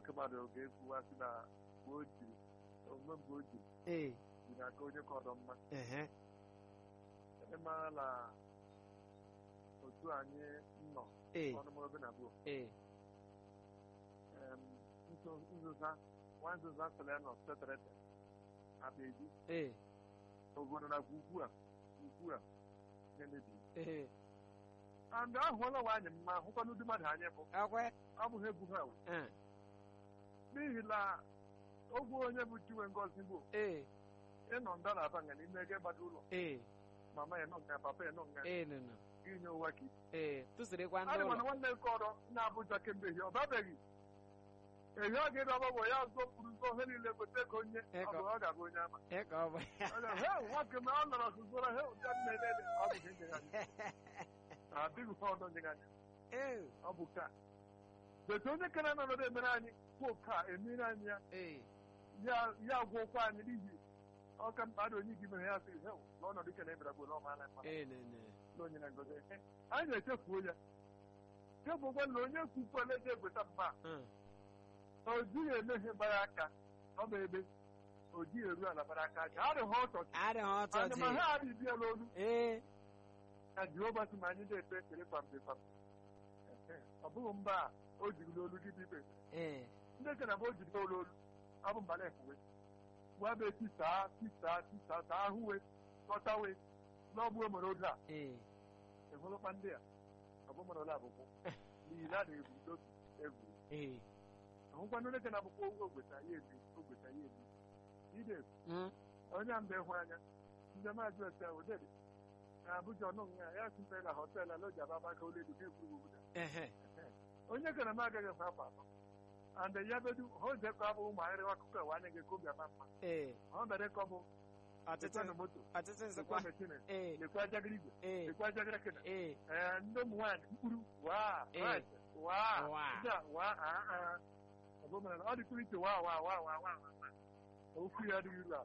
oke mmadụ ga-ekwuwa sị na mgbe o jiri omume mgbe o jiri ee dị n'aka onye ka ọdọ mma ehe ịmara na otu anyị nọ ee ọnụmọbe na abụọ ee nzụza nwa nzụza sịrị ya nọ seterete abeji ee obodo na ugwu a ugwu a na-emebi ee and ahụọla nwaanyị mma hụkwa n'ụdị mmadụ anyị bụ akwe ọ bụghị egwu ha o. ee n'ihi na ogwe onye bụ chiwe ngozi bụ ee ịnọ nda na abanga n'ime ego ịgbado ụlọ ee mama ya nọ nga papa ya nọ nga ee nụnụ inye ụwa ka ee tụsịrịkwa ndị adị ụlọ mana nwanne nke ọrọ na Abuja kemgbe ehi ọ babeghị ehi ọ ga-ede ọgbagbo ya zọpụrụ ụzọ ihe niile gote ego onye ọ bụ ọ ga-abụ onye ama ee ka ọ bụ ya Ọ ga- "Hey, nwoke ma ọ nọrọ sụzụra he ụdị a nne ele ọ bụ ihe nyegharị adịghị ha ọdọ nyegharị ee ọ bụ ka bete onye kere nọnọdụ emere anyị kwụ ka emere anyị ya ee ya ya gwọkwa anyị n'ihi ọka mkpa dị onye gị mere ya sị he n'ọnọdụ ike na ebere bụ na ọmaala mma ee nụnụ na onye na ngozi Ehe, anyị na-echefuo ya chebụkwa na onye kwukwala eji egweta mba Mm. o jighị eme ihe gbara aka ọ bụ ebe o jighị eru ala gbara aka aja adịghị ọtọ adịghị ọtọ anya dị ma ha adịghị bịa n'olu ee ka jehova sị ma anyị na-ekpe ekpere kwamgbe kwamgbe Ehe, ọ bụghị mba a o jiri n'olu gị bụ ikpe ee ndị kena bụ o jiri n'olu olu ọ bụ mba na-efuwe gwa bụ tisaa tisaa tisaa saa ahụwe kọtawe n'ọgbụ mere oge a ee ehụrụkwa ndị a ọ bụ mere ole abụkwụ n'ihi na a na-ebu n'otu egwu ee ahụkwa ndị kena abụkwụ ogo ogweta ya ebi ogweta ya ebi ide Mm. onye mgbe hụ anya ndị maazị ose odede na abụja ọnụ nga ya site na họteelụ ala oji ababa ka oledu ka egwuru obodo ehe onye kere m agaghị efe afọ atọ and ya bedu ha ojekọ abụ ụmụ ahịrịwa akụkọ ewe anya ga-eko obi ama mma ee ọ mere ka ọ bụ ọtụtụ lekwanụ moto ọtụtụ nsịkwa lekwa mechine ee lekwa ajagiri igwe ee lekwa ajagiri kena ee ee ndị ụmụ nwaanyị mkpụrụ waa Ee. right, waa Waa. ndị a waa aa aa ọ bụ mere na ọ dịkwuru iche waa waa waa waa waa waa waa. okwu ya adịghị iru ala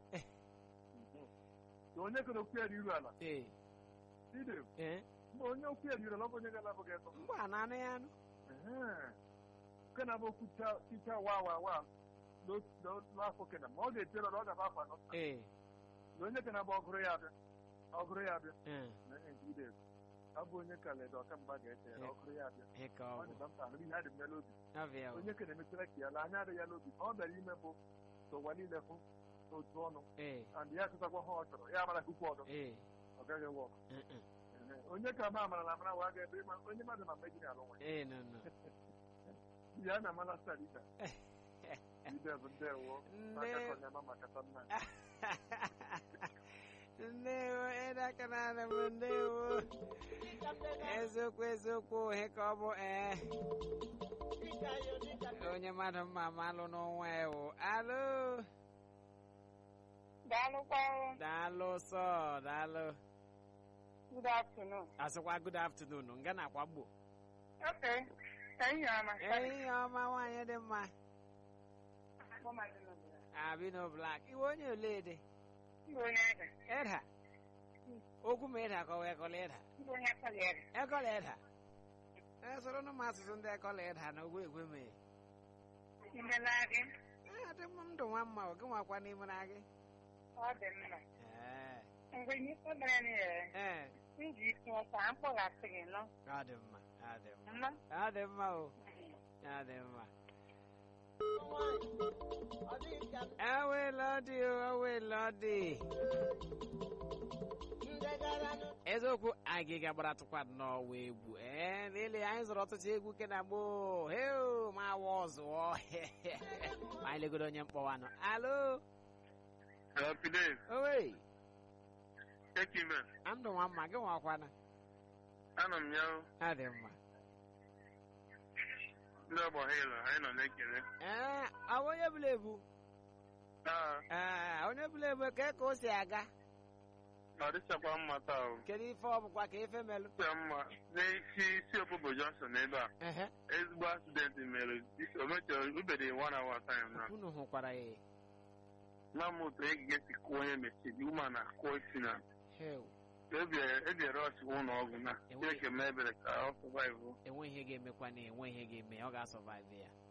Na onye kere okwu ya dị iru ala ee ide ee mgbe onye okwu ya dị iru ala ọ bụ onye ga-alabụghị ịtọ mgbe a na-anụ ya anụ nke na-abụ okwu cha- ticha waa waa waa n'otu- n'o- n'afọ kena ma ọ ga-echere na ọ ga-aba afọ anọ ee na onye kena bụ ọgụrụ ya abịa ọgụrụ ya abịa ee na ide ọ bụ onye ka leda ọkamgba ga-eche ya na ọgụrụ ya abịa ee ka ọ ọ bụ dị na mkpa ahụ ihe adị m ya n'obi ọbịa o onye ka na-emechara ka ya la anya adịghị ya n'obi ọ bịara ime bụ ka ụwa niile hụ otu ọnụ ee and ya chụtakwa ha ọ chọrọ ya amara kukwu ọdọ ee ọ gaghị wọk mm-mm. onye ka ma amara na amara wa ga ebe ịma- onye mmadụ ma mmeji na alụ nwa ee nọ nọ ya na amala star ida ide bụ ndewo maka Nne- ka ọ na-ama maka nna ndewo ịdaka na m ndewo eziokwu eziokwu ihe ka ọ bụ ee onye mmadụ mma malụ n'ọnwa ewu alụ Daalụkwa. daalụ sọ daalụ Good afternoon. asịkwa good afternoon nga na-akwa gbo Okay. Ehihie ọma. ehihie ọma nwaanyị dị mma Akpọ Maazị Nobila. abino blak iwe onye olede Ndị onye ede. ịda okwu ma ịda kọwa ekọla ịda Ndị onye akpali ede. ekọla ịda esoro nụ m asụsụ ndị ekọla ịda na ogwe egwe mee Imela gị. adị mma ndụ nwa mma oge nwakwa n'ime na gị Ọ dị mma. ee Mgbe ihe mere n'ihe, ee m ji isi ụta mkpọghasị gị nọ. ọ dị mma ọ dị mma Mma. ọ dị mma o ọ dị mma ewela dị o ewela dị eziokwu anyị ga-agbara tụkwa nnọọ egwu ee n'ele anyị zụrụ ọtụtụ egwu ke na gboo heo ma awa ọzụọ ma anyị legodo onye mkpọwanụ alo Fidel, owe Ekime, ndụ nwa mma gị nwakwana anọ m ya ọ dị mma ndị ọgbọ hịlụ anyị nọ na-ekele ee ọ bụ onye bụla ebu taa ee onye bụla ebu ka ka o si aga ọ dịchakwa mma taa o kedu ife ọ bụkwa ka ife melụ dịcha mma n'isi isi obodo Johnson ebe a ehe ezigbo accident mere isi- o mechọrọ ubede one hour time na unu hụkwara ya na m otu egige si kụọ onye mechiri ụma na akụọ isi na heo ebi rọch ụlọ ọgwụ na Enweghị- Chineke mee ebere ka ọ survive enwe ihe ga-emekwa na enwe ihe ga-eme ọ ga-asọvaive ya